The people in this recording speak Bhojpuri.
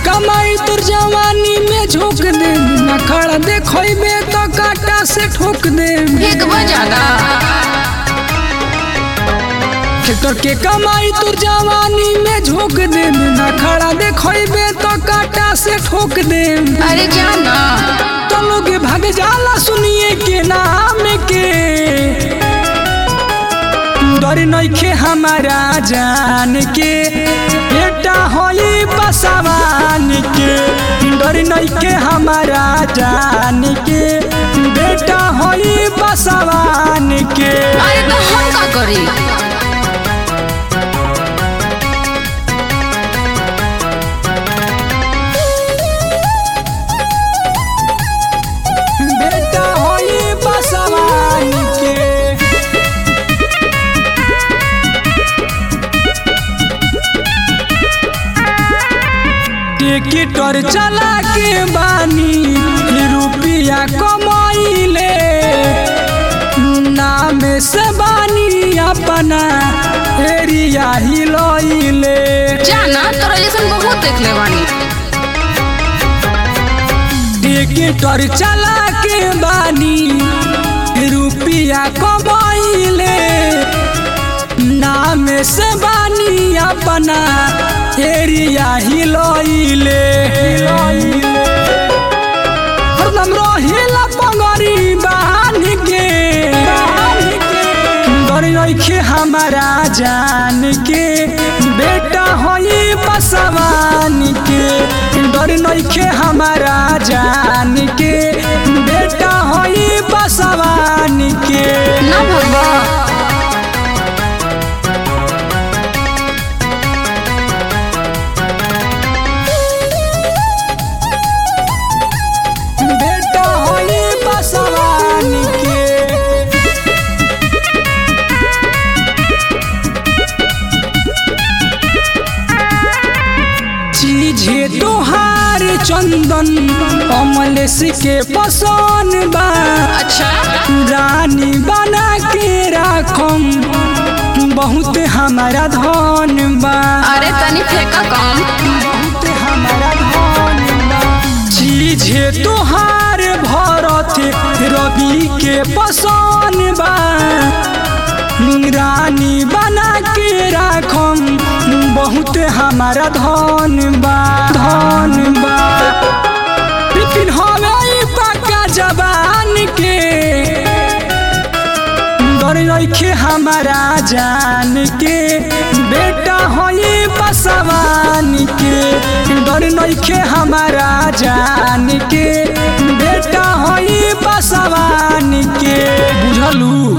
कमाई तोर जवानी में झोंक दे ना खड़ा देखोइबे तो काटा से ठोक दे एक बजादा ट्रैक्टर के कमाई तोर जवानी में झोंक दे ना खड़ा देखोइबे तो काटा से ठोक दे अरे जाना तो लोग भाग जाला सुनिए के नाम के डर नइखे हमारा जान के बेटा होई बसवान के डर नइखे हमारा जान के बेटा होई बसवान के अरे तो हम का करी बेटा होई बसवान के टिकटर चला के बानी रुपया कमाइले नाम से बानी अपना एरिया हिलइले जाना तोरा जैसन बहुत देख ले बानी टिकटर चला के बानी रुपया कमाइले नाम से बानी अपना एरिया हिलइले हरदम रहिला पगड़ी बांध के डर नइखे हमारा जान के बेटा होई बसवान के डर नइखे हमारा जान के बेटा होई बसवान के ना भगवा बेटा होई बसवान के चीजे तोहार चंदन कमलेश के पसंद बा अच्छा रानी बना के राखम बहुत हमारा धन बा अरे तनी फेंका कम बहुत हमारा धन बा चीजे तोहार भरत रवि के पसंद बा रानी बना के राखम बहुत हमारा धन बा धन बा लेकिन हमें पक्का जबान के डर नइखे हमारा जान के बेटा होई बसवान के डर नइखे हमारा जान के बेटा होई बसवान के बुझलू